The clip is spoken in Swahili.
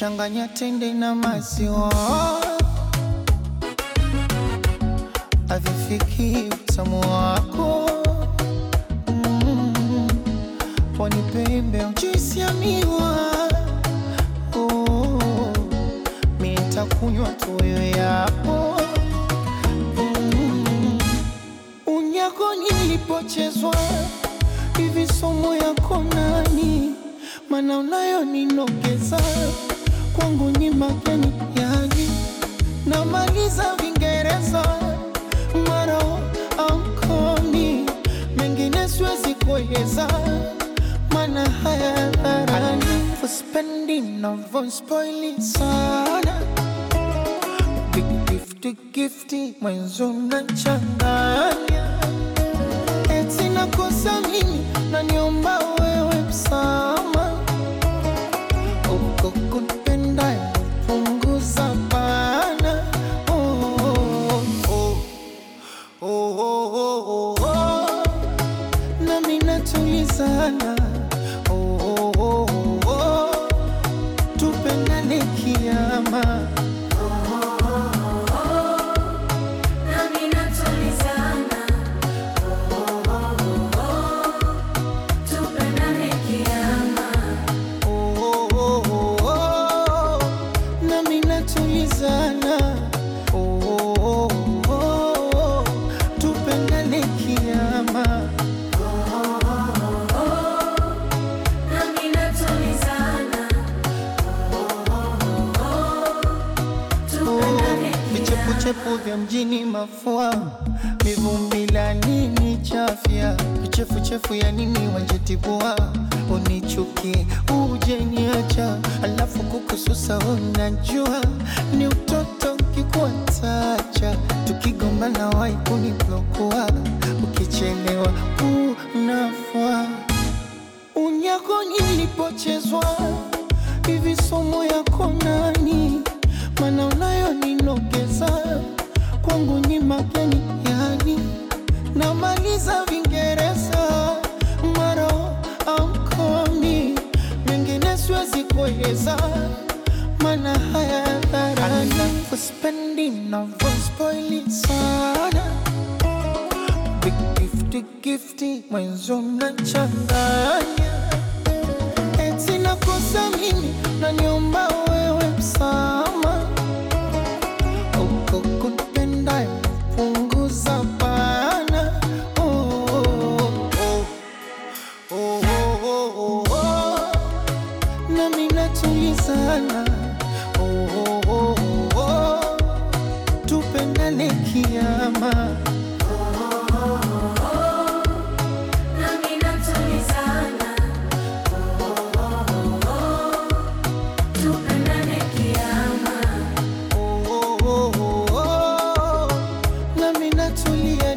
changanya tende na maziwa, avifiki utamu wako mm. Pwani pembe juisi ya miwa oh. Mi nitakunywa tu wewe yapo mm. Unyako nilipochezwa hivi somo yako nani, mana unayo ninogeza kwangu ni mageni yani, namaliza Vingereza maro ankoni mengine siwezi kueleza, mana haya dharani uspendi navyospoili sana gifti gifti mwenzo nachanganya eti nakosa mimi naniomba wewe msama uko kunipenda punguza bana oh, oh, oh, oh, oh, oh, oh. nami natulizana oh, oh, oh, oh, oh. tupendane kiama Nami natulizana, tupendane kiama. Oh, oh, oh, oh, oh. nami natulizana oh, oh, oh, oh. tupendane kiama Nami natulizana, tupendane vichepuchepu vya mjini mafua mivumbi la nini chafya vichefuchefu ya nini wanjetibua unichuki uje niacha alafu kukususa unajua ni utoto kikuatacha tukigombana wai kuniblokua ukichelewa unafua unyako nilipochezwa hivi somo yako nani, mana unayo ninogeza kwangu ni mageni yani, namaliza Vingereza maro amkomi mengine siwezi kueleza, mana haya dharani uspendi navyospoili sana Big gifty gifty mwenzo mnachanganya eti nakosa mimi naniomba wewe msama uko kunipenda punguza bana oh, oh, oh, oh, oh, oh, oh. nami natulizana oh, oh, oh, oh, oh. tupendane kiama Nami natulizana, tupendane kiama. oh, oh, oh, oh, oh. nami natulia